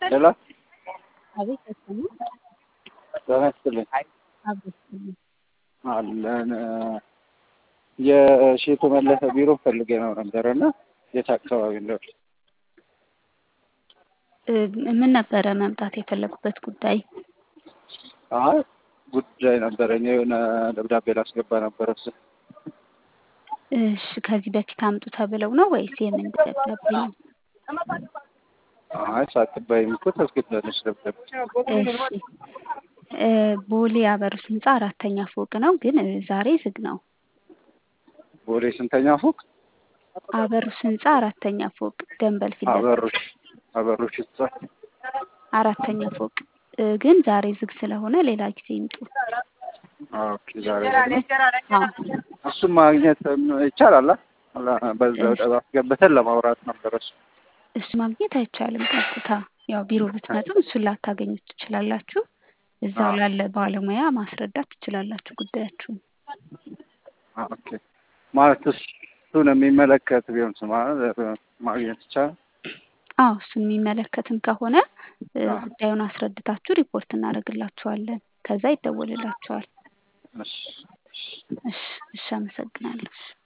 ሄሎ አቤት ተሰማ ጤና ይስጥልኝ አብስልኝ አለን የሼቱ መለሰ ቢሮ ፈልጌ ነው ነበረ እና የት አካባቢ እንደው ምን ነበረ መምጣት የፈለጉበት ጉዳይ? አይ ጉዳይ ነበረኝ የሆነ ደብዳቤ ላስገባ ነበረ እሱ እሺ ከዚህ በፊት አምጡ ተብለው ነው ወይስ የምን ደብዳቤ ነው? አይ ሳትባይም እኮ ታስገባለች ደብዳቤ እሺ ቦሌ አበሩስ ህንፃ አራተኛ ፎቅ ነው፣ ግን ዛሬ ዝግ ነው። ቦሌ ስንተኛ ፎቅ? አበሩስ ህንፃ አራተኛ ፎቅ ደንበል ፊት ለፊት አበሩሽ አበሩሽ ህንጻ አራተኛ ፎቅ ግን ዛሬ ዝግ ስለሆነ ሌላ ጊዜ ይምጡ። ኦኬ ዛሬ ደግሞ አዎ እሱም ማግኘት ይቻላል። አ- በዛው ጠባ አስገብተን ለማውራት ነበር እሱ እሱ ማግኘት አይቻልም። ቀጥታ ያው ቢሮ ብትመጡም እሱን ላታገኙት ትችላላችሁ። እዛው አዎ። ላለ ባለሙያ ማስረዳት ትችላላችሁ ጉዳያችሁን። ኦኬ ማለት እሱን የሚመለከት ቢሆን ስማ ማግኘት ይቻላል። አዎ እሱን የሚመለከትም ከሆነ እ፣ አዎ። ጉዳዩን አስረድታችሁ ሪፖርት እናደርግላችኋለን። ከዛ ይደወልላችኋል። እሺ እሺ እሺ፣ አመሰግናለሁ።